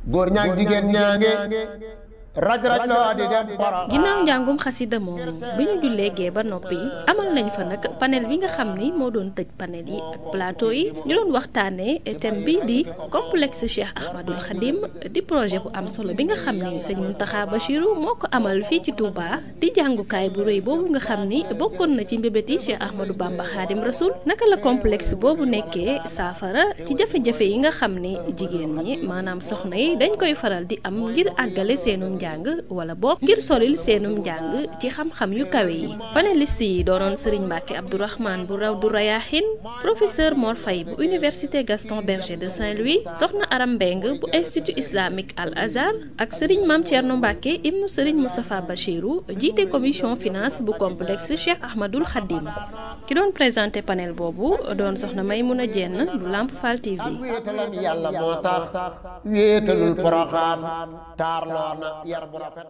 góor ñaag jigéen ñaange raj raj loo di dem para ginnaaw njàngum xasida moomu bi ñu jullee gee ba noppi amal nañ fa nag panel bi nga xam ni moo doon tëj panel yi ak plateau yi ñu doon waxtaanee thème bi di complexe Cheikh Ahmadul Khadim di projet bu am solo bi nga xam ni sëñ Mountakha Bachiru moo ko amal fii ci Touba di jàngukaay bu rëy boobu nga xam ni bokkoon na ci mbébéti Cheikh Ahmadou Bamba Khadim Rasoul naka la complexe boobu nekkee saafara ci jafe-jafe yi nga xam ni jigéen ñi maanaam soxna yi dañ koy faral di am ngir àggale seenum njàng wala boog ngir solil seenum njàng ci xam-xam yu kawe yi panéliste yi doonoon Serigne Mbacke Abdourahmane bu raw du Rayahin professeur Mor Faye bu université Gaston Berger de Saint-Louis soxna Aram Mbeng bu institut islamique Al Azhar ak Serigne Mame Thierno Mbacke ibnu Serigne Moustapha Bachirou jiite commission finance bu complexe Cheikh Ahmadul Khadim ki doon présenté panel boobu doon soxna Maymouna Dieng bu Lamp Fall TV. ak wéetalam yàlla moo tax wéetalul poroxaan taarloo na yar bu rafet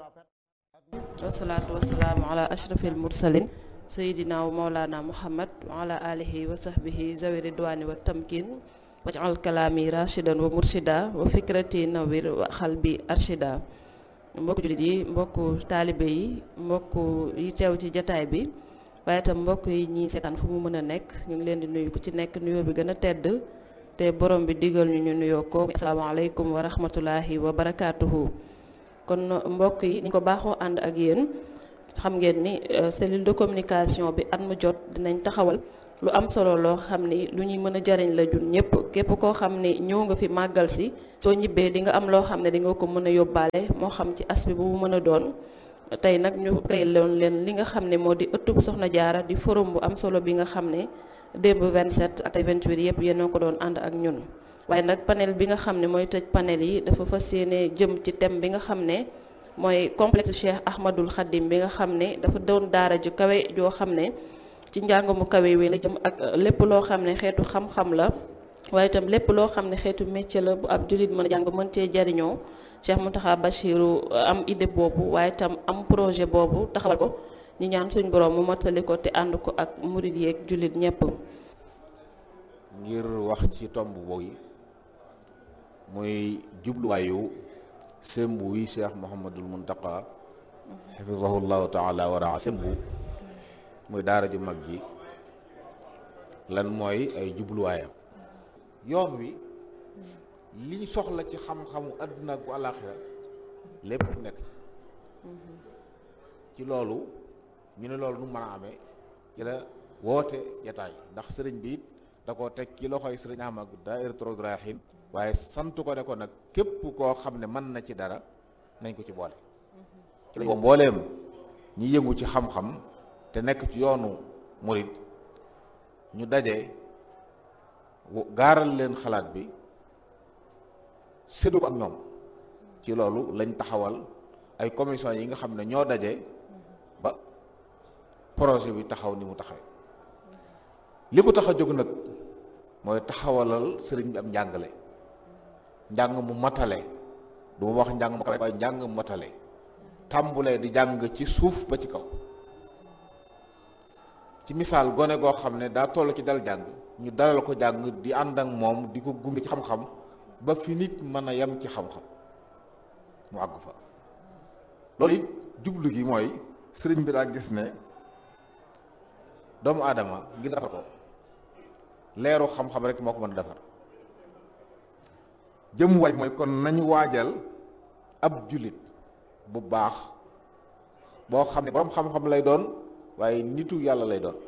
wasalaatu wasalaamu ala ashrafil mursalin sayidina wa maulana muhammad wa ala alihi wa sahbihi zawi ridwani wa tamkin wajal kalaami rashidan wa murshida wa fikrati nawir wa xalbi arshida mbokku jullit yi mbokku taalibe yi mbokku yi teew ci jataay bi waaye itam mbokk yi ñi seetaan fu mu mën a nekk ñu ngi leen di nuyu ku ci nekk nuyoo bi gën a tedd te borom bi digal ñu ñu nuyoo ko asalaamaaleykum wa rahmatulahi wa barakaatuhu kon mbokk yi ni ko baaxoo ànd ak yéen xam ngeen ni cellule de communication bi at mu jot dinañ taxawal lu am solo loo xam ni lu ñuy mën a jariñ la jun ñëpp képp koo xam ni ñëw nga fi màggal si soo ñibbee di nga am loo xam ne di nga ko mën a yóbbaale moo xam ci as bi bu mu mën a doon tey nag ñu créé loon leen li nga xam ne moo di ëttub Soxna Jaara di forum bu am solo bi nga xam ne démb 27 ak 28 yëpp yéen a ko doon ànd ak ñun waaye nag panel bi nga xam ne mooy tëj panel yi dafa fas yéene jëm ci thème bi nga xam ne mooy complexe Cheikh Ahmadul Khadim bi nga xam ne dafa doon daara ju kawe joo xam ne ci njàng mu kawe wi la jëm ak lépp loo xam ne xeetu xam-xam la waaye itam lépp loo xam ne xeetu métier la bu ab jullit mën a jàng mën cee jariñoo Cheikh Mountakha Bachiru am idée boobu waaye itam am projet boobu taxawal ko ñi ñaan suñ borom mu mottali ko te ànd ko ak murid yeeg jullit ñépp ngir wax ci tomb boobu muy jubluwaayu sembu wi cheikh Mouhamadul Muntaqa xafisahullahu taala wa raa sembu muy daara ju mag ji lan mooy ay jubluwaayam yoon wi liñ soxla ci xam-xamu àdduna ak bu àllaaxira lépp nekk ci ci loolu ñu ne loolu nu mën a amee ci la woote jataay ndax sëriñ bi it da koo teg ci loxoy sëriñ Ahmad Daahiratoul Rayahin waaye sant ko ne ko nag képp koo xam ne mën na ci dara nañ ko ci boole ci lañ ko mbooleem ñi yëngu ci xam-xam te nekk ci yoonu murid ñu daje gaaral leen xalaat bi séddu ko ak ñoom ci loolu lañ taxawal ay commission yi nga xam ne ñoo daje ba projet bi taxaw ni mu taxawee li ko tax a jóg nag mooy taxawalal sëriñ bi am njàngale njàng mu matale du ma wax njàng mu kawe waaye njàng mu matale tàmbulee di jàng ci suuf ba ci kaw ci misaal gone goo xam ne daa toll ci dal jàng ñu dalal ko jàng di ànd ak moom di ko gunge ci xam-xam ba fi nit mën a yem ci xam-xam mu àgg fa loolu it jublu gi mooy sëriñ bi daa gis ne doomu aadama ngir defar ko leeru xam-xam rek moo ko mën a defar jëm waaj mooy kon nañu waajal ab jullit bu baax boo xam ne borom xam-xam lay doon waaye nitu yàlla lay doon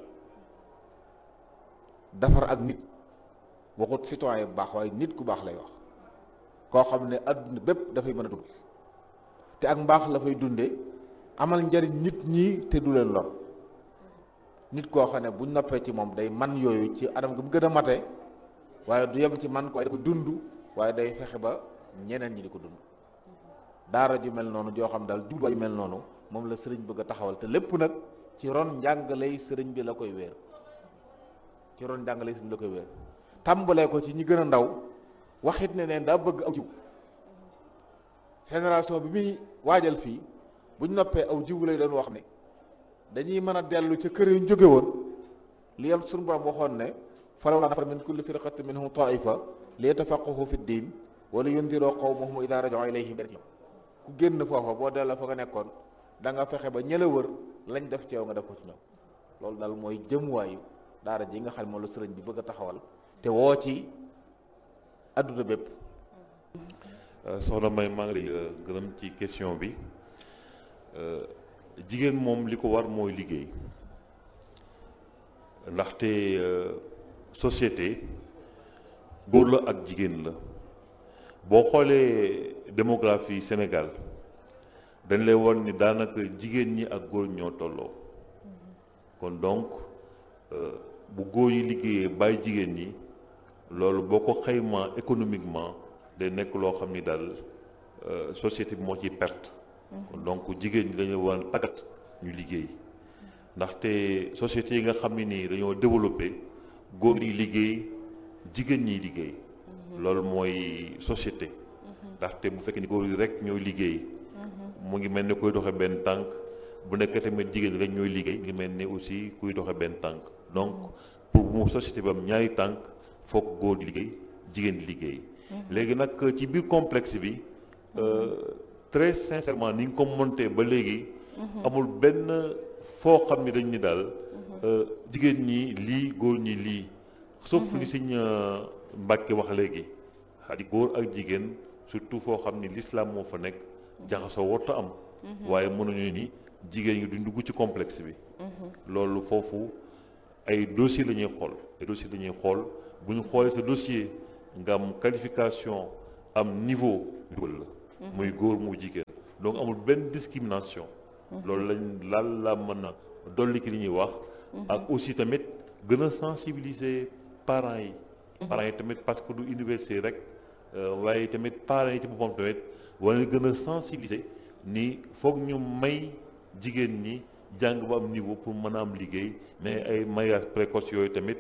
defar ak nit waxut citoyen bu baax waaye nit ku baax lay wax koo xam ne adduna bépp dafay mën a dund te ak mbaax la fay dunde amal njariñ nit ñi te du leen lor nit koo xam ne bu noppee ci moom day man yooyu ci anam gi mu gën a mate waaye du yem ci man ko waaye da ko dund waaye day fexe ba ñeneen ñi di ko dund daara ju mel noonu joo xam daal jubluwaay ju mel noonu moom la sëriñ bëgg a taxawal te lépp nag ci ron njàngaley sëriñ bi la koy wéer ci ron njàngaley sëriñ bi la koy wéer tàmbalee ko ci ñi gën a ndaw waxit ne neen daa bëgg aw jiw génération bi muy waajal fii buñ noppee aw jiw lay doon wax ne dañuy mën a dellu ca kër yu ñu jóge woon li yam suñu borom waxoon ne falawlaa nafara min kulli firqatin minhum taifa li yatafaqahu fi ddin wala yundiroo qawmahum idaa raja'uu ilayhim ku génn foofa boo delloo fa nga nekkoon da nga fexe ba ñëla wër lañ def ci yow nga def ko ci ñoom loolu daal mooy jëmuwaayu daara ji nga xam ne moom la sëriñ bi bëgg a taxawal te woo ci adduna bépp soxna May maa ngi lay gërëm ci question bi jigéen moom li ko war mooy liggéey ndaxte société góor la ak jigéen la boo xoolee démographie Sénégal dañ lay won ni daanaka jigéen ñi ak góor ñoo tolloo kon donc bu góor yi liggéeyee bàyyi jigéen ñi loolu boo ko xaymaa économiquement day nekk loo xam ni daal société bi moo ciy perte donc jigéen ñi dañu war a tàggat ñu liggéey ndaxte société yi nga xam ne nii dañoo développé góor yi liggéey jigéen ñiy liggéey loolu mooy société ndaxte bu fekkee ni góor yi rek ñooy liggéey mu ngi mel ni kuy doxe benn tànk bu nekkee tamit jigéen ñi rek ñooy liggéey ngi mel ni aussi kuy doxe benn tànk donc pour mu société bi am ñaari tànk foog góor di liggéey jigéen di liggéey léegi nag ci biir complexe bi très sincèrement ni ñu ko monté ba léegi amul benn foo xam ni dañ ni daal jigéen ñi lii góor ñi lii sauf li Sëñ Mbàkke wax léegi xadi góor ak jigéen surtout foo xam ni l'islam moo fa nekk jaxasoo warta am waaye mënuñu ni jigéen ñi duñ dugg ci complexe bi loolu foofu ay dossier la ñuy xool ay dossier la ñuy xool bu ñu xoolee sa dossier nga am qualification am niveau dugal la muy góor mu jigéen donc amul benn discrimination loolu lañ laal la mën a dolli ki li ñuy wax ak aussi tamit gën a sensibiliser parents yi parents yi tamit parce que du université rek waaye tamit parents yi ci boppam tamit wala gën a sensibiliser ni foog ñu may jigéen ñi jàng ba am niveau pour mën a am liggéey mais ay mariage précoce yooyu tamit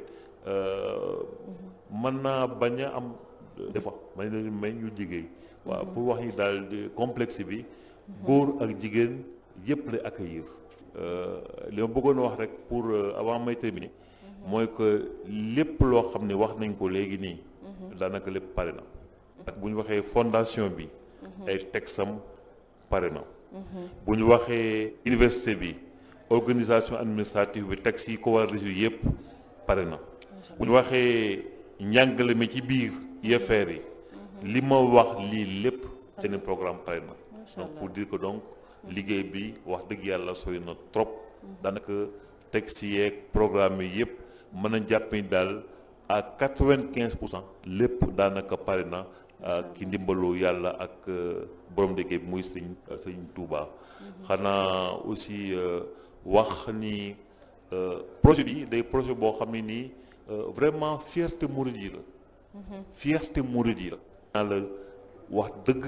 mën naa bañ a am des fois may leen may ñu liggéey waaw pour wax ni daal complexe bi góor ak jigéen yëpp lay accueillir li ma bëggoon wax rek pour avant may terminer mooy que lépp loo xam ne wax nañ ko léegi nii daanaka lépp pare na ak bu ñu waxee fondation bi ay texam pare na bu ñu waxee université bi organisation administrative bi texte yi ko war a résoudre yëpp pare na bu ñu waxee njàngale mi ci biir UFR yi li ma wax lii lépp seen programme pare na donc pour dire que donc liggéey bi wax dëgg yàlla sori na trop daanaka texte yeeg programme yi yëpp mën a jàpp ni daal à quatre-vingt-quinze pour cent lépp daanaka pare na ki ndimbalu yàlla ak borom liggéey bi muy sëñ sëñ Touba xanaa aussi wax ni projet bi day projet boo xam ne nii vraiment fierté mouride yi la fierté mouride yi la naa la wax dëgg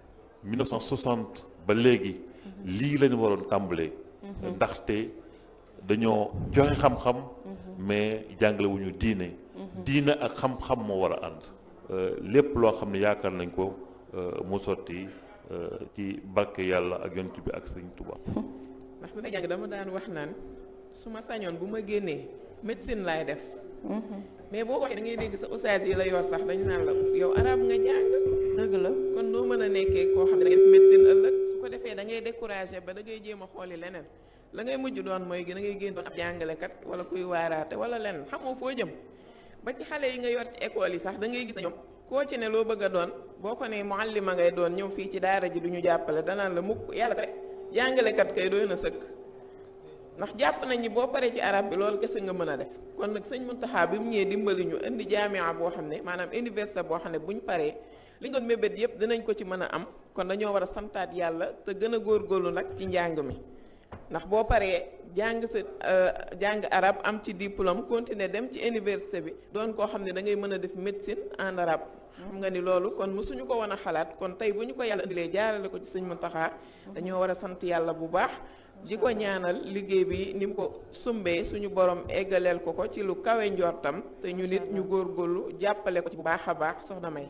1960 ba léegi lii lañu waroon tàmbalee ndaxte dañoo joxe xam-xam mais jàngale wu ñu diine diine ak xam-xam moo war a ànd lépp loo xam ne yaakaar nañ ko mu sotti ci barke yàlla ak yonent bi ak sëñ Tuba ndax bi may jàng dama daan wax naan su ma sañoon bu ma génnee médecine laay def mais boo ko waxee da ngay dégg sa ustaas yi la yor sax dañu naan la yow arab nga jàng dëgg la kon noo mën a nekkee koo xam ne da ngay def médecine ëllëg su ko defee da ngay découragé ba da ngay jéem a xooli leneen la ngay mujj doon mooy da ngay génn doon ab jàngalekat wala kuy waaraate wala leneen xamoo foo jëm ba ci xale yi nga yor ci école yi sax da ngay gis na ñoom koo ci ne loo bëgg a doon boo ko ne muallima ngay doon ñëw fii ci daara ji du ñu jàppale danaan la mukk yàlla rek jàngalekat kay doy na sëkk ndax jàpp nañ ni boo paree ci arab bi loolu kese nga mën a def kon nag sëñ Muntaxa bi mu ñëwee dimbali ñu indi jaamia boo xam ne maanaam université boo xam ne buñ paree li nga doon mébét yëpp dinañ ko ci mën a am kon dañoo war a santaat yàlla te gën a góorgóorlu nag ci njàng mi ndax boo paree jàng sa jàng arab am ci diplôme continuer dem ci université bi doon koo xam ne da ngay mën a def médecine en arabe xam nga ni loolu kon mësuñu ko woon a xalaat kon tey bu ñu ko yàlla indilee jaarale ko ci sëñ Muntaxa dañoo war a sant yàlla bu baax di ko ñaanal liggéey bi ni mu ko sumbee suñu borom eggaleel ko ko ci lu kawe njortam te ñu nit ñu góorgóorlu jàppale ko ci bu baax a baax soxna May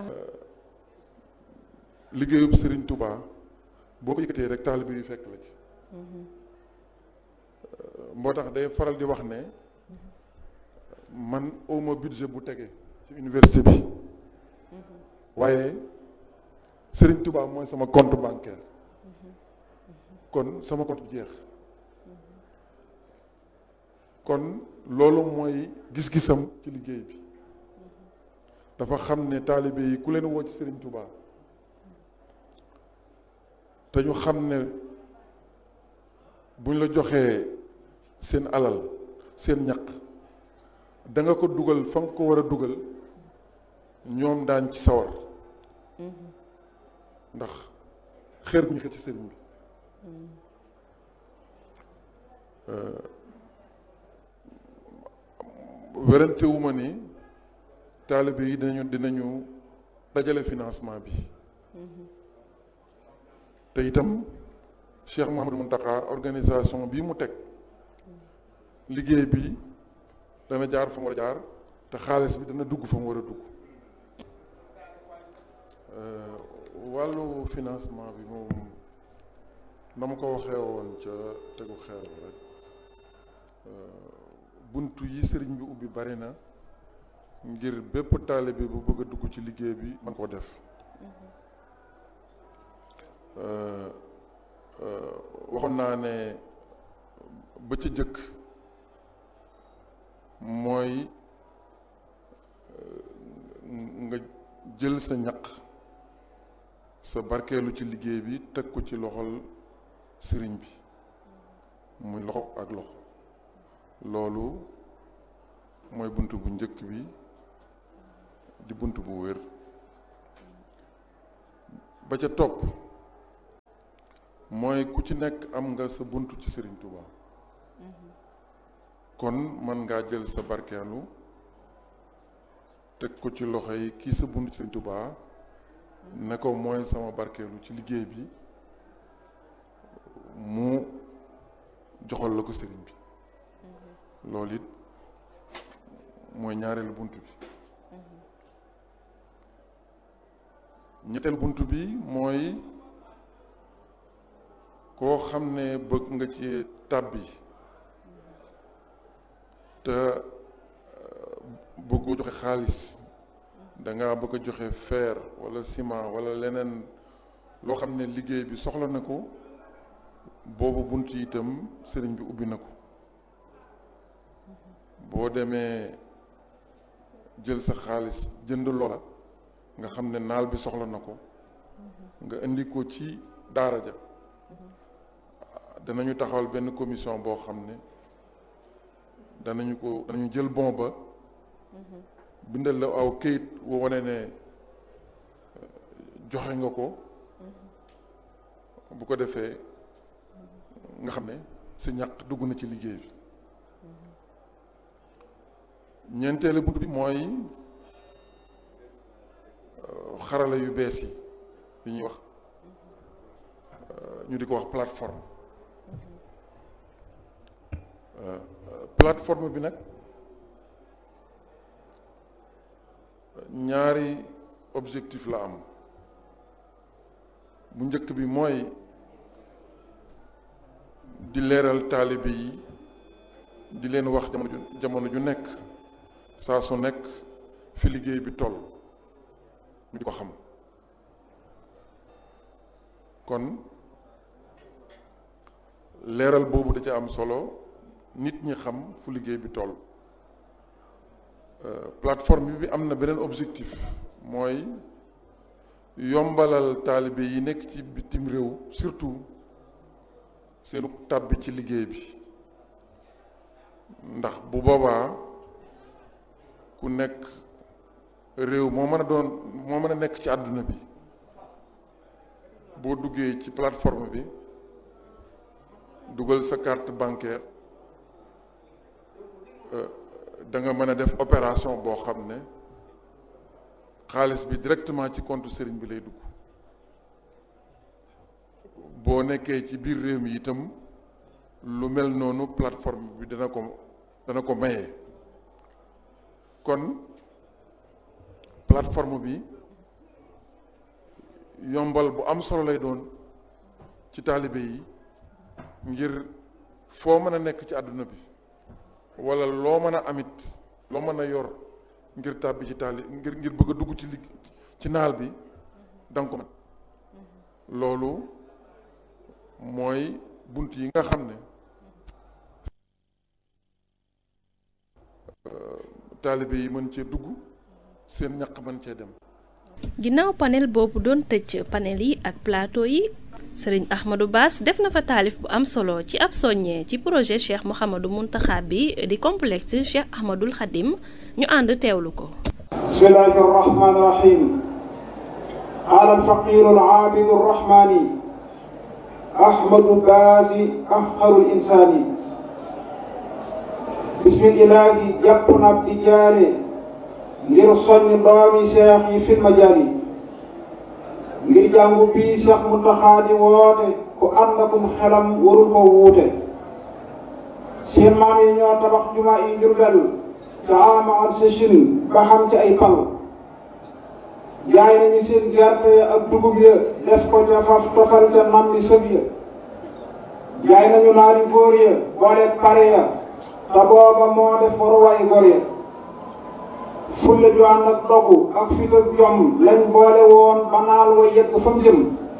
liggéeyub Serigne Touba boo ko yëkkatee rek taalibe yu fekk la ci moo tax day faral di wax ne man awma budget bu tege ci université bi waaye Serigne Touba mooy sama compte bancaire kon sama compte jeex kon loolu mooy gis-gisam ci liggéey bi dafa xam ne taalibe yi ku leen woo ci Serigne Touba te ñu xam ne buñ la joxee seen alal seen ñaq da nga ko dugal fa nga ko war a dugal ñoom daañ ci sawar ndax xeer gu ñu xëcc ci sëriñ bi werante wu ma ni taalibe yi dinañu dinañu dajale financement bi te itam Cheikh Mouhamadou Mountakha organisation bii mu teg liggéey bi dana jaar fa mu war a jaar te xaalis bi dana dugg fa mu war a dugg wàllu financement bi moom na ma ko waxee woon ca tegu xeer rek buntu yi sëriñ bi ubbi bari na ngir bépp taalibe bu bëgg a dugg ci liggéey bi man koo def waxoon naa ne ba ca jëkk mooy nga jël sa ñaq sa barkeelu ci liggéey bi teg ko ci loxol sëriñ bi muy loxo ak loxo loolu mooy bunt bu njëkk bi di bunt bu wér ba ca topp mooy ku ci nekk am nga sa bunt ci sëriñ Touba kon mën ngaa jël sa barkeelu teg ko ci loxo yi kii sa bunt ci sëriñ Touba ne ko mooy sama barkeelu ci liggéey bi mu joxal la ko sëriñ bi loolu it mooy ñaareelu bunt bi ñetteelu bunt bi mooy koo xam ne bëgg nga ci tàbbi te bëggoo joxe xaalis da nga bëgg a joxe fer wala ciment wala leneen loo xam ne liggéey bi soxla na ko boobu bunt yi itam sëriñ bi ubbi na ko boo demee jël sa xaalis jënd loola nga xam ne naal bi soxla na ko nga indi ko ci daara ja danañu taxawal benn commission boo xam ne danañu ko danañu jël bon ba bindal la aw këyit woo wane ne joxe nga ko bu ko defee nga xam ne sa ñàq dugg na ci liggéey bi ñeenteelu bunt bi mooy xarala yu bees yi yi ñuy wax ñu di ko wax plateforme plateforme bi nag ñaari objectif la am bu njëkk bi mooy di leeral taalibe yi di leen wax jamono ju jamono ju nekk saa su nekk fi liggéey bi toll ñu di ko xam kon leeral boobu da ca am solo nit ñi xam fu liggéey bi toll plateforme bi am na beneen objectif mooy yombalal taalibe yi nekk ci bitim réew surtout seenu tàbbi ci liggéey bi ndax bu boobaa ku nekk réew moo mën a doon moo mën a nekk ci àdduna bi boo duggee ci plateforme bi dugal sa carte bancaire da nga mën a def opération boo xam ne xaalis bi directement ci compte sëriñ bi lay dugg boo nekkee ci biir réew mi itam lu mel noonu plateforme bi dana ko dana ko maye kon plateforme bi yombal bu am solo lay doon ci taalibe yi ngir foo mën a nekk ci àdduna bi wala loo mën a amit loo mën a yor ngir tàbbi ci taali ngir ngir bëgg a dugg ci ligg ci naal bi danga ko mën loolu mooy bunt yi nga xam ne taalibe yi mën cee dugg seen ñaq mën cee dem ginnaaw panel boobu doon tëj panel yi ak plateau yi sëriñ Ahmadou Bass def na fa taalif bu am solo ci ab soññee ci projet Cheikh Mouhamadou Mountakha bi di complexe Cheikh Ahmadoul Khadim ñu ànd teewlu ko bismillahi arrahmani irrahim qaala alfaqiru alaabidu arrahmani ahmadu baasi afqaru linsaani bismillahi jàpp na ab di jaare ngir soññ doomi seex yi fil majaali ngir jàngu bii Seex Muntaxa di woote ku ànd akum xelam warul ko wuute seen maam yi ñoo tabax juma yi Jurbel ca ama ak sëchin ba xam ci ay pal jaay nañu seen gerte ak dugub ya def ko ca faf tofal ca nam di sëb ya jaay nañu naari góor ya boole pare ya te booba moo def waruwaay góor ya fulla ju ànd ak dogu ak fit ak jom lañ boole woon ba naal wa yegg fa mu jëm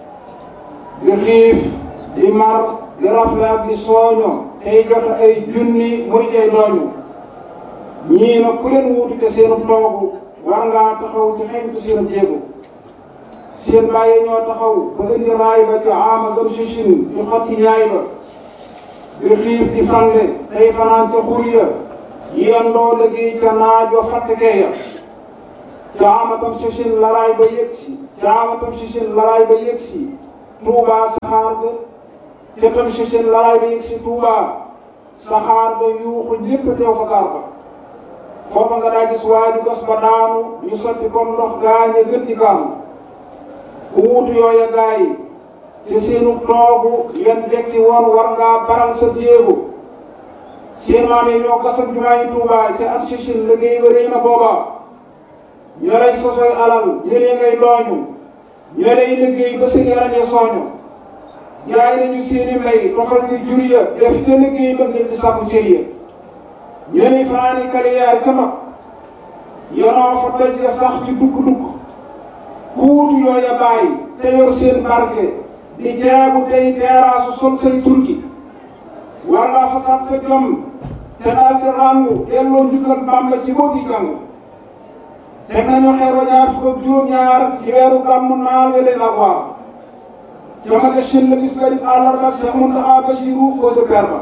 di xiif di mar di rafle ak di sooño tey joxe ay junni muy tey dooñu ñii nag ku leen wuutu te seenu toogu war ngaa taxaw ci xeñtu seenu jéego seen bàyyi ñoo taxaw ba indi raay ba ci ama zam sichin di xotti ñaay ba di xiif di fande tey fanaan ca xur ya yendoo liggéey ca naaj wa fàttekee ya caamatam sichin laraay ba yëgsi caamatam sichin laraay ba yëgsi tuubaa saxaar ga ca tam sichin laraay ba yëgsi tuubaa saxaar ga yuuxu ñépp teew fa gaar ba foofa nga daa gis waa ju gas ba daanu ñu sotti comme ndox gaañe gën di gaanu ku wuutu yooya gaa yi te seenu toogu yan jekki woon war ngaa baral sa jéego seen maam yi ñoo gasam jumaa yi Tuubaa ca at sichin liggéey ba rëy na booba ñoo lay sosoy alal ñëlee ngay dooñu ñoo lay liggéey ba seen yaram ya sooñu jaay nañu seeni mbay tofal ci jur ya def ca liggéey ba ngir di sàkku cër ya ñoo lay fanaani kaliyaar ca mag yonoo fa doj ya sax ci dukk-dukk ku wutu yooya bàyyi te yor seen barke di jaabu tey teeraasu sol say turki war ngaa fasaat sa jom te daal di ràngu delloo njukkal Bàmba ci boo gi jàng teg nañu xeer wa ñaar fukk ak juróom-ñaar ci weeru gàmmu naal wele la waar jamage shin la bis bari àllarba Seex Muntaxa Basiru ko sa per ba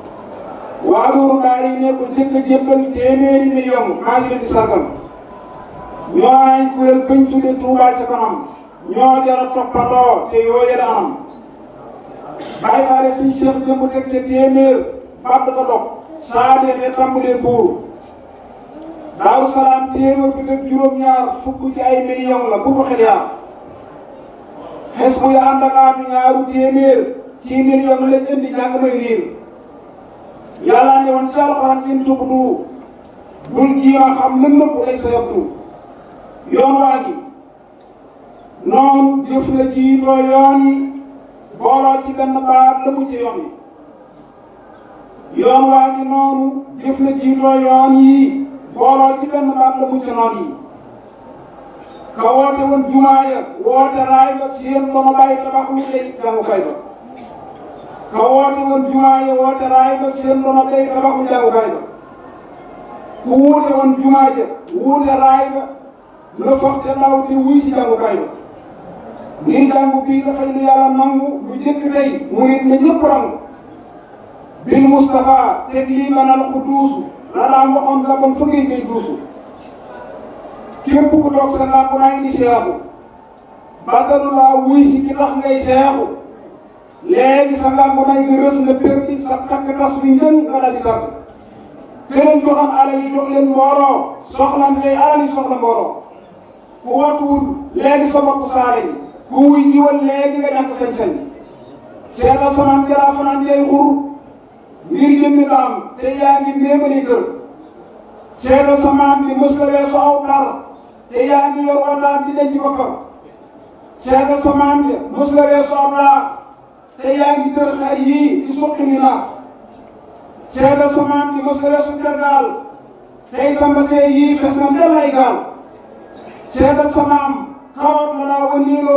waa loolu daal yi ne ko jëkk a jébbal téeméeri million maa ngi leen di sargal ñoo ay kuréel bañ tudde Tuubaa ca kanam ñoo jara toppandoo te yooye la anam bàyyi faale suñ seex jëmb teg ca téeméer bàtt ko dog saa deexee tàmbalee buur daaru salaam téeméer bi teg juróom-ñaar fukk ci ay million la bu ko xel yaar xes bu ya ànd ak aatu ñaaru téeméer ci million lañ indi jàng may riir yàlla ne woon ci alxuraan in tubdu bul jiima xam lëm nëpp lay sa yabdu yoon waa gi noonu jëf la jiitoo yoon yi booloo ci benn baat la mu ci yoon yi yoon waa ngi noonu jëf la jiitoo yoon yi booloo ci benn baat la mu ci noon yi ka woote woon jumaa ya woote raay ba seen dono bàyyi tabax lu lay jàngukaay ba ka woote woon jumaa ya woote raay ba seen dono bàyyi tabax lu jàngukaay ba ku wuute woon jumaa ja wuute raay ba la foog te daw te wuy si jàngukaay ba ngir jàngu bii dafay lu yàlla nangu lu jëkk tey mu nit na ñëpp rangu bil Moustapha teg lii manal ku duusu la daan waxoon la bon fëggee ngay duusu képp ku toog sa làmp naa indi seexu bàttalu laa wuy si ki tax ngay seexu léegi sa làmp naa nga rës nga perdi sa takk tas wi njën nga daal di tàgg këleen joxam alal yi jox leen mbooloo soxla ndey alal yi soxla mbooloo ku watuwul léegi sa bopp saale yi ku wuy jiwal léegi nga ñàkk sañ-sañ seetal samaan jalaa fanaan jay xur ngir jëmmi daam te yaa ngi méemali kër seetal samaan bi mës la weesu aw par te yaa ngi yor wataat di denc boppam seetal samaan bi mës la weesu aw laax te yaa ngi tër xar yii di suqi ni naax seetal samaan bi mës la weesu tergaal tey sa mbasee yii fes na ndel ay gaal seetal samaam kawoot la daa wëndeeloo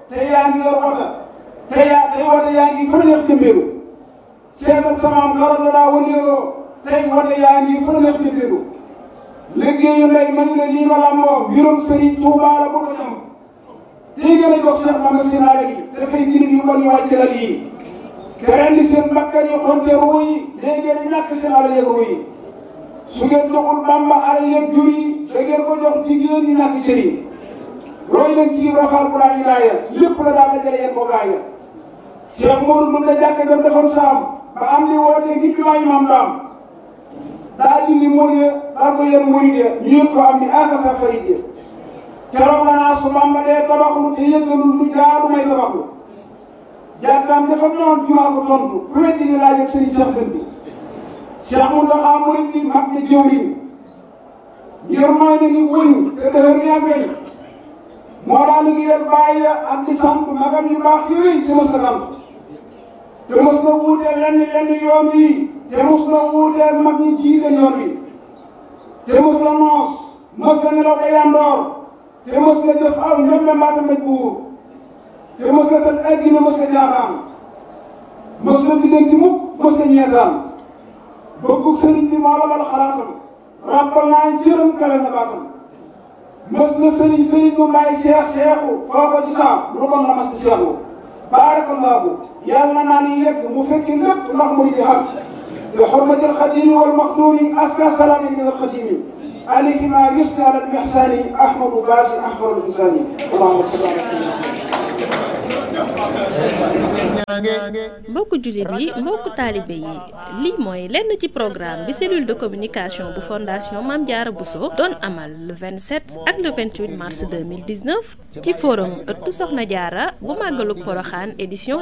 te yaa ngi yor wota te yaa tey wota yaa ngi fa la neex jëmbeelu seetal samaam karoot la daa wëndeeloo tey wota yaa ngi fa la neex jëmbeelu liggéeyu ndey man la lii ma làmboo mbirum Serigne Touba la bëgg a ñam tey gën a jox Cheikh Mama Sinaara yi dafay jirim yu bon yu wàcc la lii te ren di seen bakkan yi xonte ruu yi léegi ngeen ñàkk seen alal yeeg ruu yi su ngeen joxul Bamba alal yeeg jur yi da ngeen ko jox jigéen ñi ñàkk cër yi roy leen ci roxaal bu laa ñu gaaya lépp la daal dajale yéen ko gaaya Cheikh Modou mën na jàkk jam defoon saam ba am li wootee ngir bi maa imam daam daa dindi mool ya daal ko yéen murid ya ñu yëg ko am ni aka sa farid ya keroog la naa su Bamba dee tabaxlu te yëggalul lu jaadu may tabaxlu jàkkaam dafa noon jumaa ko tontu ku weddi ni laaj ak sëriñ Cheikh Dënd bi Cheikh Mountakha murid bi mag na jëwriñ ngir mooy na ni wëñ te dëhër ni ak weñ moo daa liggéeyal bàyyi ya ak di sant magam yu baax yooyu te mës na sant te mës na wuuteel lenn lenn yoon wi te mës na wuuteel mag ñi jiite yoon wi te mës na noos mës na nelaw ba yandoor te mës na jëf aw ñoom mbaata mbéj buur te mës na tëj ay gine mës na jaaxaan mës na diggante mukk mës na ñeetaan bëggu sëriñ bi moo la bal xalaatam ràbbal naa jërëm kale na baatam mës na sëriñ sëriñ mu bàyyi seex seexu foo ko ci saam lu kon la mas di seexu baarakallaahu yàlla naa ni yegg mu fekki lépp ndax mu di xam bi xurmatil xadimi wal maxduumi aska salaami min al xadimi alayhi ma yusni ala al ihsani ahmadu baasi ahmadu al insani allahumma salli ala sayyidina mbokku jullit yi mbokku taalibe yi lii mooy lenn ci programme bi cellule de communication bu fondation Mame Diarra Bousso doon amal le 27 ak le 28 mars 2019 ci forum ëttu Soxna Diarra bu màggalug Poroxaan édition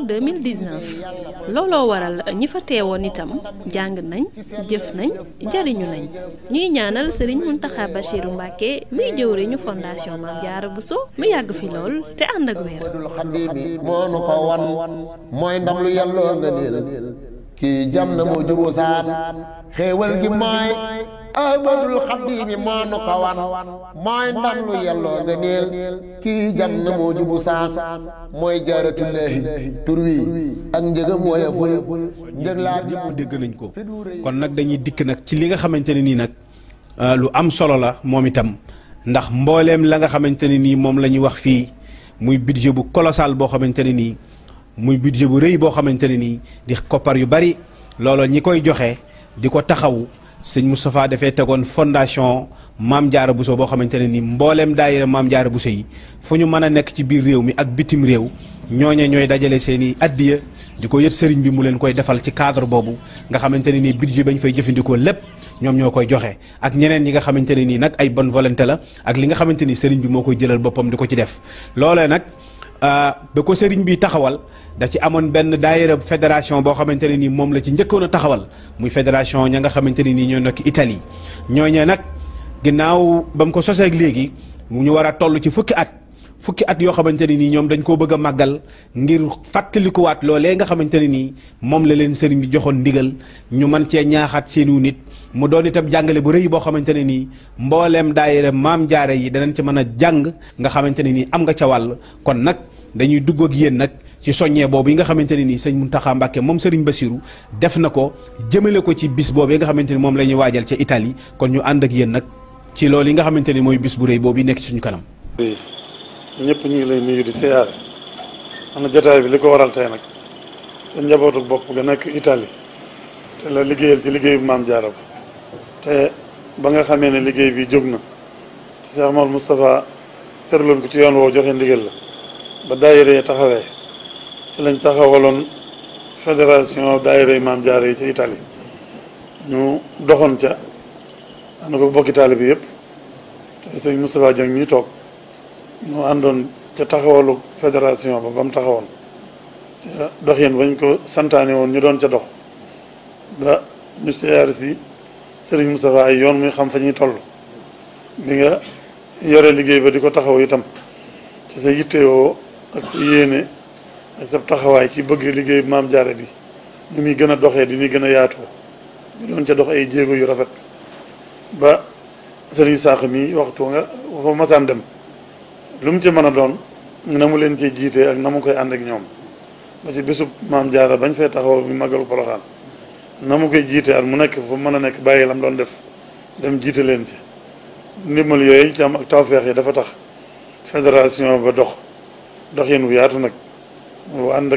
2019 looloo waral ñi fa teewoon itam jàng nañ jëf nañ jariñu nañ ñuy ñaanal Serigne Mountakha Bachirou Mbacké muy jëwriñu fondation Mame Diarra Bousso mu yàgg fi lool te ànd ak wér moo nu ko wan mooy ndam lu yàlloo nga niil kii jam na moo juboo saan xéewal gi mooy ahmadul xaddiimi moo nu ko wan mooy ndam lu yàlloo nga niil kii jam na moo jubu saan mooy jaaratullaahi tur wi ak njëgam wooya ful njëg laa ñëpp dégg nañ ko kon nag dañuy dikk nag ci li nga xamante ne nii nag lu am solo la moom itam ndax mbooleem la nga xamante ne nii moom la ñuy wax fii muy budget bu colossal boo xamante ne nii muy budget bu rëy boo xamante ne nii di koppar yu bari looloo ñi koy joxe di ko taxawu sëñ Moustapha dafay tegoon fondation Mame Diarra Bousso boo xamante ne nii mbooleem daayira Mame Diarra Bousso yi fu ñu mën a nekk ci biir réew mi ak bitim réew ñooñe ñooy dajale seen i addiya di ko yët sëriñ bi mu leen koy defal ci cadre boobu nga xamante ne nii budget bañ fay jëfandikoo lépp ñoom ñoo koy joxe ak ñeneen ñi nga xamante ne nii nag ay bonne volonté la ak li nga xamante ni sëriñ bi moo koy jëlal boppam di ko ci def loolee nag ba ko sëriñ bi taxawal da ci amoon benn daayira fédération boo xamante ne nii moom la ci njëkkoon a taxawal muy fédération ña nga xamante ne nii ñoo nekk Italie ñooñee nag ginnaaw ba mu ko sosee ak léegi mu ñu war a toll ci fukki at fukki at yoo xamante ne nii ñoom dañ koo bëgg a màggal ngir fàttalikuwaat loolee nga xamante ne nii moom la leen sëriñ bi joxoon ndigal ñu mën cee ñaaxaat seenu nit mu doon itam jàngale bu rëy boo xamante ne nii mbooleem daayira Maam Jaara yi danañ ci mën a jàng nga xamante ne nii am nga ca wàll kon nag dañuy dugg ak yéen nag ci soññee boobu yi nga xamante ne nii sëñ Mountakha Mbacké moom sëriñ Bassirou def na ko jëmale ko ci bis boobu yi nga xamante ni moom la ñuy waajal ca Italie kon ñu ànd ak yéen nag ci loolu yi nga xamante ni mooy bis bu rëy boobu nekk ci suñu kanam. ñëpp ñu ngi lay nuyu di siyaare am na jotaay bi li ko waral tey nag sa njabootu bopp nga nekk Italie te la liggéeyal ci liggéey bu Maam Jaara ba te ba nga xamee ne liggéey bi jóg na te Cheikh Mawal Moustapha tëraloon ko ci yoon woo joxe ndigal la ba daayira yi taxawee ci lañ taxawaloon fédération daayira yi Maam Jaara yi ci Italie ñu doxoon ca ànd ko bokki taali bi yëpp te sëñ Moustapha Dieng ñuy toog ñu àndoon ca taxawalu fédération ba ba mu taxawoon ca dox yéen bañ ko santaane woon ñu doon ca dox ba ñu siyaare si Serigne Moustapha ay yoon muy xam fa ñuy toll bi nga yore liggéey ba di ko taxaw itam ci sa yittewoo ak sa yéene ak sa taxawaay ci bëgg liggéey Maam Jaara bi ñu muy gën a doxee di muy gën a yaatoo ñu doon ca dox ay jéego yu rafet ba Serigne Sakh mi waxtu nga fa masaan dem lu mu ci mën a doon na mu leen ciy jiite ak na mu koy ànd ak ñoom ba ci bisub maam jaara bañ fee taxaw bi màggalu poroxaan na mu koy jiite at mu nekk fu mën a nekk bàyyi lam doon def dem jiite leen ci ndimbal yooyu ñu ci am ak tawfeex yi dafa tax fédération ba dox dox yéen wu yaatu nag wu ànd ak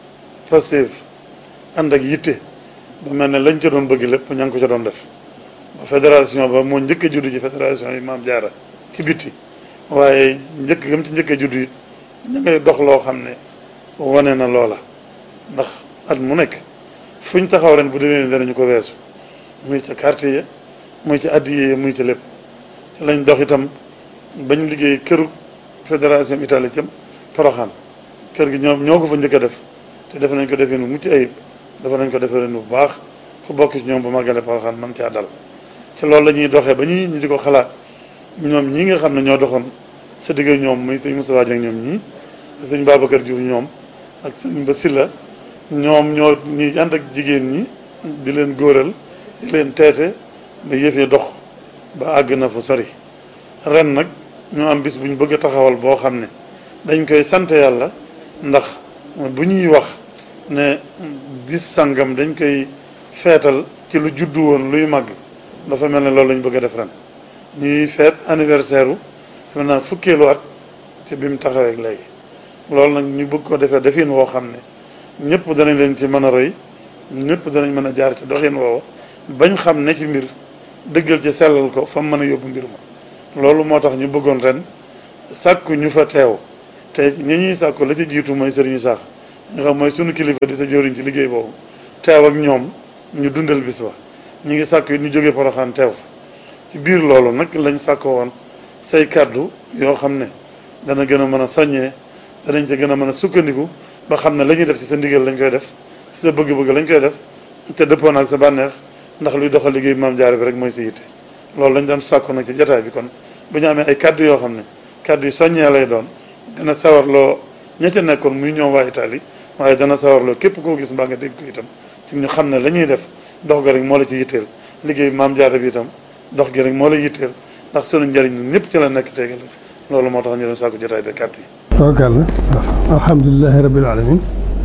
Pastef ànd ak yitte ba mel ne lañ ca doon bëgg lépp ña ngi ko ca doon def ba fédération ba moo njëkk a judd ci fédération yi maam jaara ci bitti waaye njëkk gëm ci njëkk a judd it ña ngay dox loo xam ne wane na loola ndax at mu nekk fuñ taxaw ren bu déwénee danañu ko weesu muy ca quartier ya muy ci addiye ya muy ci lépp ci lañ dox itam bañ liggéey këru fédération Italie cam Poroxaan kër gi ñoom ñoo ko fa njëkk a def te def nañ ko defee nu mucc ayib dafa nañ ko defee nu bu baax ku bokk ci ñoom bu màggale Poroxaan man caa dal ci loolu la ñuy doxee ba ñu ñi di ko xalaat ñoom ñii nga xam ne ñoo doxoon sa digg ñoom muy sëñ Moustapha Dieng ñoom ñii sëñ Babacar Diouf ñoom ak sëñ Ba Silla ñoom ñoo ñuy ànd ak jigéen ñi di leen góoral di leen teete ba yëf yi dox ba àgg na fu sori ren nag ñu am bis bu ñu bëgg a taxawal boo xam ne dañ koy sant yàlla ndax bu ñuy wax ne bis sangam dañ koy feetal ci lu juddu woon luy màgg dafa mel ne loolu lañ bëgg a def ren ñuy feet anniversaire u defe naa fukkeelu at ci bi mu taxawee léegi loolu nag ñu bëgg ko defee defin woo xam ne ñëpp danañ leen ci mën a roy ñëpp danañ mën a jaar ci doxin woowa bañ xam ne ci mbir dëggal ci sellal ko fa mu mën a yóbbu mbir ma loolu moo tax ñu bëggoon ren sàkku ñu fa teew te ñi ñuy sàkku la ci jiitu mooy sëriñu sax nga xam mooy sunu kilifa di sa jëriñ ci liggéey boobu teew ak ñoom ñu dundal bis ba ñu ngi sàkku ñu jógee Poroxaan teew ci biir loolu nag lañ sàkkoo woon say kàddu yoo xam ne dana gën a mën a soññee danañ ca gën a mën a sukkandiku ba xam ne la ñuy def ci sa ndigal lañ koy def ci sa bëgg-bëgg lañ koy def te dëppoon ak sa bànneex ndax luy doxal liggéey maam jaare bi rek mooy sa yitte loolu lañ doon sàkku nag ci jataay bi kon bu ñu amee ay kàddu yoo xam ne kàddu yi soññee lay doon dana sawarloo ña ca nekkoon muy ñoom waa Italie waaye dana sawarloo képp koo gis mbaa nga dégg ko itam ci ñu xam ne la ñuy def dox ga rek moo la ci yitteel liggéey maam jaare bi itam dox gi rek moo la yitteel ndax sunu njëriñ ñun ñëpp ci la nekk tegal loolu moo tax ñu doon sàkku jotaay bi kàddu yi. tabarkàlla alhamdulilahi rabil alamin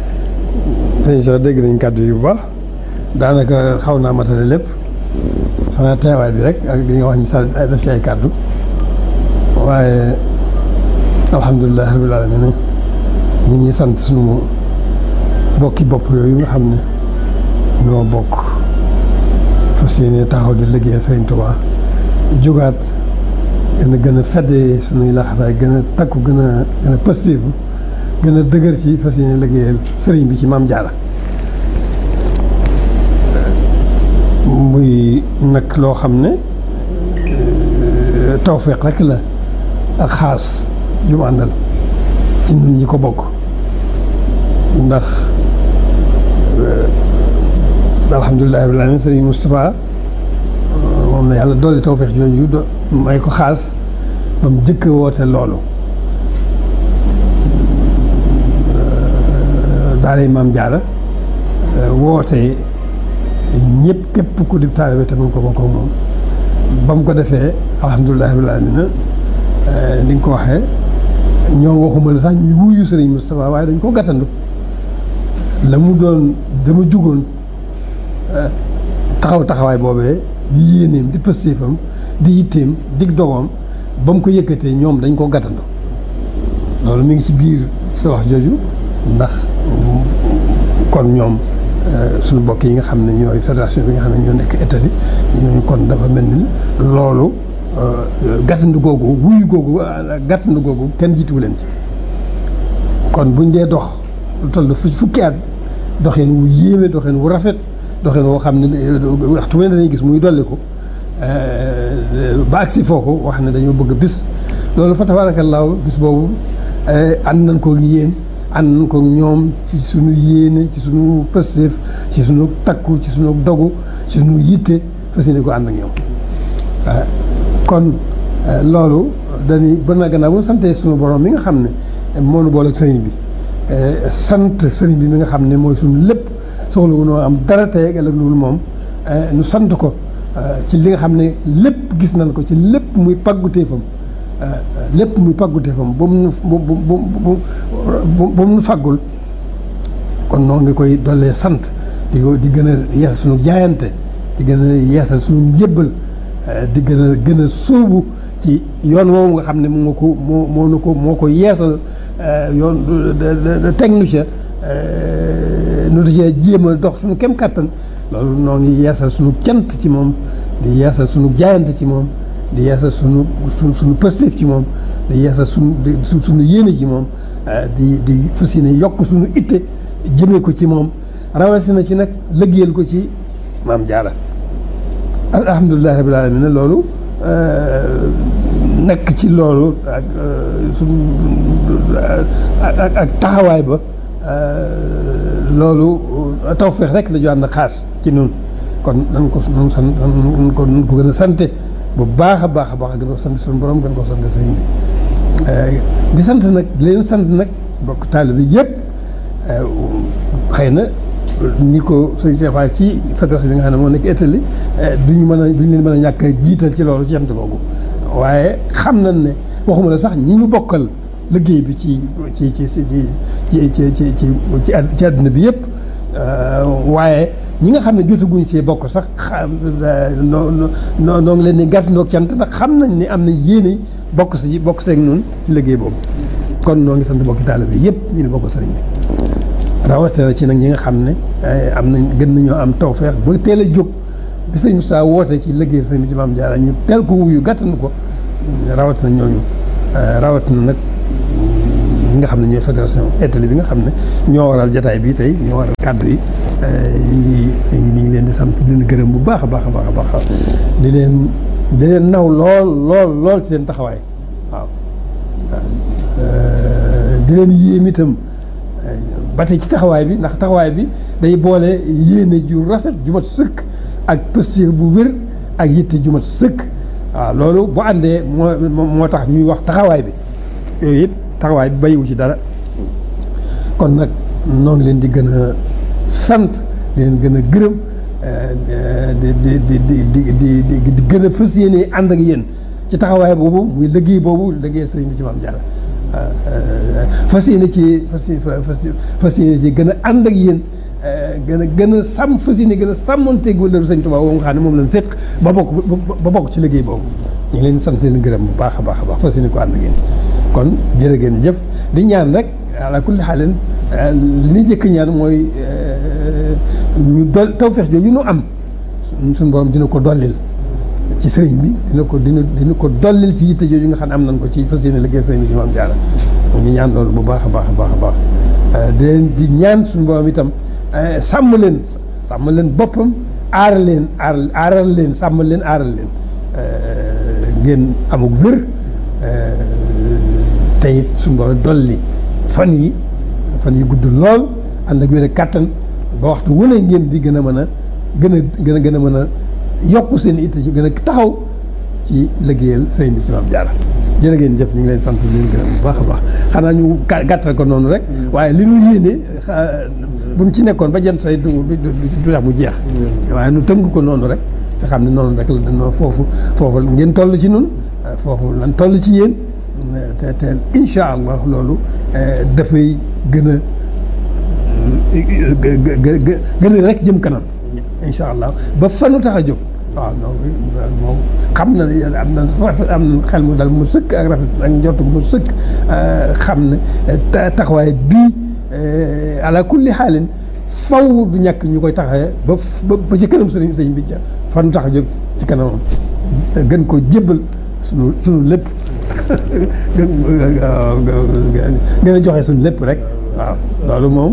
dañ sax dégg nañ kàddu yi bu baax daanaka xaw naa matale lépp xanaa teewaay bi rek ak li nga wax ñu sa def ci ay kàddu waaye alhamdulilahi rabil alamin ñu ngi sant sunu bokki bopp yooyu nga xam ne ñoo bokk fas yéene taxaw di liggéey Sëriñ Tuubaa jógaat gën a gën a feddee sunuy laxasaay gën a takku gën a gën a positif gën a dëgër ci fas yéene liggéeyal sëriñ bi ci maam jaara muy nag loo xam ne tawfeex rek la ak xaas ju mu àndal ci ñun ñi ko bokk ndax alhamdulilah rabbil alamin sëriñ Moustapha moom na yàlla dolli tawfeex jooju do may ko xaas ba mu jëkk woote loolu daaray maam jaara woote ñëpp képp ku di taalibe te mun ko bokk ak moom ba mu ko defee alhamdulilah rabbil alamin ni nga ko waxee ñoom waxuma la sax ñu wuyu sëriñ Moustapha waaye dañ ko gàttandu la mu doon dama jugoon taxaw taxawaay boobee di yéeneem di pëstéefam di yitteem dig dogoom ba mu ko yëkkatee ñoom dañ ko gàttandu loolu mi ngi ci biir sa wax jooju ndax kon ñoom suñu mbokk yi nga xam ne ñooy fédération bi nga xam ne ñoo nekk Italie ñooñu kon dafa mel ni loolu gàttandu googu wuyu googu gàttandu googu kenn jiituwu leen ci kon buñ dee dox lu toll fu fukki at doxeen wu yéeme doxeen wu rafet doxeen woo xam ne waxtu ne dañuy gis muy dolli ko ba agsi foofu wax ne dañoo bëgg bis loolu fa tabaarakallaahu bis boobu ànd nañ ko yéen ànd nañ ko ñoom ci suñu yéene ci suñu pësteef ci suñu takku ci suñu dogu ci suñu yitte fas yéene ko ànd ak ñoom kon loolu dañuy bën a gannaaw bu sante suñu borom mi nga xam ne moo nu boole ak sëriñ bi sant sëriñ bi mi nga xam ne mooy suñu lépp soxla wu noo am dara tey ak ëllëg loolu moom nu sant ko ci li nga xam ne lépp gis nañ ko ci lépp muy pàggu téefam lépp muy pàggute fam ba mu nu ba mu ba mu nu faggul kon noo ngi koy dollee sant di ko di gën a yeesal suñu jaayante di gën a yeesal suñu njébbal di gën a gën a sóobu ci yoon woowu nga xam ne moo ko moo moo nu ko moo ko yeesal yoon teg nu ca nu di cee jéem a dox suñu kem kattan loolu noo ngi yeesal suñu cant ci moom di yeesal suñu jaayante ci moom di yeesal suñu suñu suñu positif ci moom di yeesal suñu suñu yéene ci moom di di fas yéene yokk suñu itte jëmee ko ci moom rawatina ci nag lëggéeyal ko ci maam jaara alhamdulilahi rabbil alamin loolu nekk ci loolu ak suñu ak ak taxawaay ba loolu tawfeex rek la ju ànd xaas ci nun kon nan ko nan san nan ko nan ko gën a sante bu baax a baax a baax gën ko sant suñu borom gën ko sant sëriñ bi di sant nag leen sant nag bokk taalibe bi yëpp xëy na ni ko sëñ Cheikh Fall ci fédération bi nga xam ne moo nekk Italie duñu mën a duñu leen mën a ñàkk a jiital ci loolu ci jant googu waaye xam nañ ne waxuma la sax ñi ñu bokkal liggéey bi ci ci ci ci ci ci ci ci ci àdduna bi yëpp waaye ñi nga xam ne jotaguñ see bokk sax xam noo noo noo ngi leen di gàtt ndoog cant ndax xam nañ ne am na yéene bokk si bokk seeg noonu ci liggéey boobu kon noo ngi sant bokki taalibe bi yëpp ñu ne bokk sëriñ bi rawatina ci nag ñi nga xam ne am nañ gën nañoo am tawfeex ba teel a jóg bi sëñ Moussa woote ci liggéey sëñ bi ci maam Jaara ñu teel ko wuyu gàttanu ko rawatina ñooñu rawatina nag ñi nga xam ne ñooy fédération Italie bi nga xam ne ñoo waral jataay bi tey ñoo waral kàddu yi ñu ngi ñu ngi leen di sant di leen gërëm bu baax a baax a baax a baax di leen di leen naw lool lool lool ci seen taxawaay waaw di leen yéem itam ba tey ci taxawaay bi ndax taxawaay bi day boole yéene ju rafet ju mat sëkk ak pëstéef bu wér ak yitte ju mat sëkk waaw loolu bu àndee moo moo tax ñuy wax taxawaay bi yooyu it taxawaay bi bayiwu ci dara kon nag noo ngi leen di gën a sant di leen gën a gërëm di di di di di di di gën a fas yéene ànd ak yéen ci taxawaay boobu muy liggéey boobu liggéey sëriñ bi ci maam Jaara fas yéene ci fas fas yéene ci gën a ànd ak yéen gën a gën a sàmm fas yéene gën a sàmmanteeg wala sëñ Tuubaa boobu nga xam ne moom lañ fekk ba bokk ba bokk ci liggéey boobu ñu ngi leen sant leen gërëm bu baax a baax a baax fas yéene ko ànd ak yéen kon jërë ngeen jëf di ñaan rek ala kulli xaalin li ñuy jëkk ñaan mooy ñu dol tawfeex jooju ñu am suñu borom dina ko dollil ci sëriñ bi dina ko dina dina ko dollil ci yitte jooju nga xam ne am nañ ko ci fas yéene liggéey sëriñ bi ci maam Jaara ñu ñaan loolu bu baax a baax a baax a baax di leen di ñaan suñu borom itam sàmm leen sàmm leen boppam aar leen aar aaral leen sàmm leen aaral leen ngeen amuk wér te it suñu borom dolli fan yi fan yi gudd lool ànd ak wér a kàttan ba waxtu wu ne ngeen di gën a mën a gën a gën a gën a mën a yokk seen itte ci gën a taxaw ci liggéeyal sëriñ bi ci maam Jaara jërë ngeen jëf ñu ngi leen sant di leen gërëm bu baax a baax xanaa ñu gàttal ko noonu rek waaye li ñu yéene buñ ci nekkoon ba jant say du du tax mu jeex waaye nu tënk ko noonu rek te xam ne noonu rek la dañoo foofu foofu ngeen toll ci nun foofu lan toll ci yéen te te incha allah loolu dafay gën a gën a rek jëm kanam incha allah ba fanu tax a jóg waaw donc moom xam na ne am na rafet am na xel mu dal mu sëkk ak rafet ak njort mu sëkk xam ne taxawaay bii ala kulli xaalin faw du ñàkk ñu koy taxawee ba ba ci kanam sëriñ sëriñ bi ca fanu tax a jóg ci kanamam gën ko jébbal sunu sunu lépp gën a joxe suñu lépp rek waaw loolu moom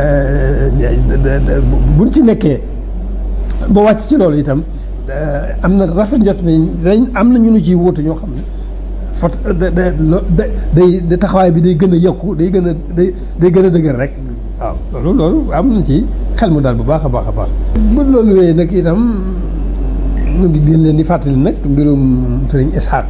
buñ ci nekkee ba wàcc ci loolu itam am na rafet njot ne dañ am na ñu nu ciy wóotu ñoo xam ne fot day day taxawaay bi day gën a yokku day gën a day day gën a dëgër rek waaw loolu loolu am na ci xel mu daal bu baax a baax a baax bu loolu wéyee nag itam mu ngi gën leen di fàttali nag mbirum sëriñ Ishaq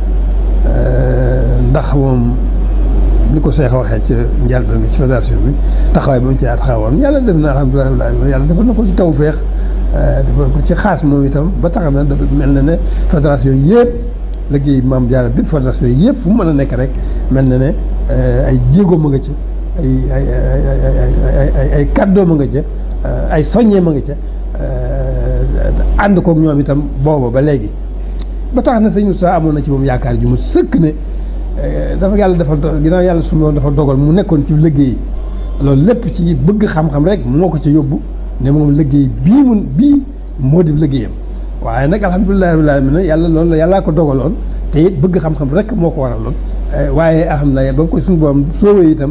ndax moom ni ko Cheikh waxee ci njëlbéen nga ci fédération bi taxawaay ba mu ci taxawoon yàlla def na alhamdulilah yàlla defal na ko ci tawféex defal ko ci xaas moom itam ba tax na dafa mel na ne fédération yëpp liggéey maam Jaara bi fondation yi yëpp fu mu mën a nekk rek mel na ne ay jéego ma nga ca ay ay ay ay ay kàddoo ma nga ca ay soññee ma nga ca ànd koog ñoom itam booba ba léegi ba tax na sëñ Moussa amoon na ci moom yaakaar ju mu sëkk ne dafa yàlla dafa ginnaaw yàlla su ma dafa dogal mu nekkoon ci liggéey loolu lépp ci bëgg xam-xam rek moo ko ci yóbbu ne moom liggéey bii mun bii moo di liggéeyam waaye nag alhamdulilah rabbil alamin yàlla loolu la yàllaa ko dogaloon te it bëgg xam-xam rek moo ko waraloon waaye alhamdulilah ba ko suñu borom soowee itam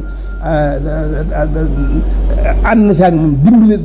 ànd na si ak moom dimbali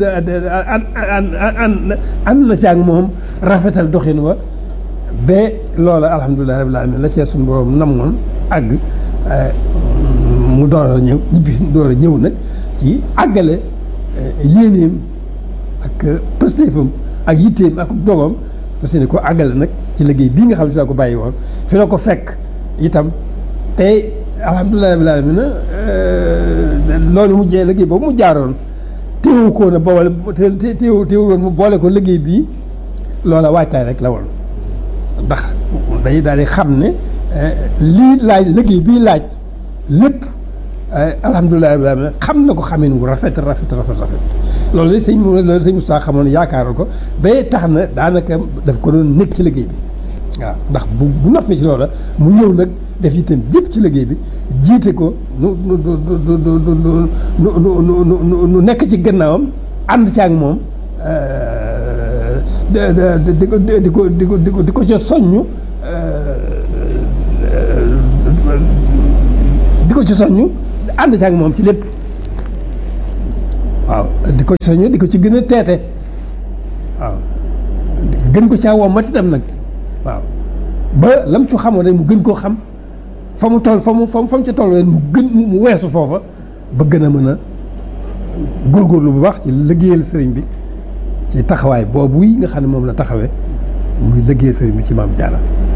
ànd na si ak moom rafetal doxin wa ba loola alhamdulilah rabbil alamin la see suñu borom namoon àgg mu door a ñëw ñibbi door a ñëw nag ci àggale yéeneem ak pëstéefam ak yitteem ak dogam parce que ko àggale nag ci liggéey bii nga xam ne fi la ko bàyyi woon fi la ko fekk itam tey alhamdulilah rabbil alamin loolu mu jee liggéey boobu mu jaaroon téewu ko na boole té téewu téewu woon mu boole ko liggéey bii loola waajtaay rek la woon ndax day daal di xam ne lii laaj liggéey bii laaj lépp alhamdulilah rabbil alamin xam na ko xamin wu rafet rafet rafet rafet loolu la sëñ loolu sëñ Moustapha xamoon yaakaaroon ko ba tax na daanaka daf ko doon nekk ci liggéey bi waaw ndax bu bu noppee ci loola mu ñëw nag def itam jëpp ci liggéey bi jiite ko nu nu nu nu nu nekk ci gannaawam ànd ci ak moom di ko di ko di ko di ko di ko ca soññu di ko ci soññu ànd ci ak moom ci lépp waaw di ko ci soññu di ko ci gën a teete waaw gën ko caa woo mat itam nag waaw ba lam ci xamoon rek mu gën koo xam fa mu toll fa mu fa mu ca toll mu gën mu weesu foofa ba gën a mën a góorgóorlu bu baax ci liggéeyal sëriñ bi ci taxawaay boobu yi nga xam ne moom la taxawee muy liggéeyal sëriñ bi ci maam Jaara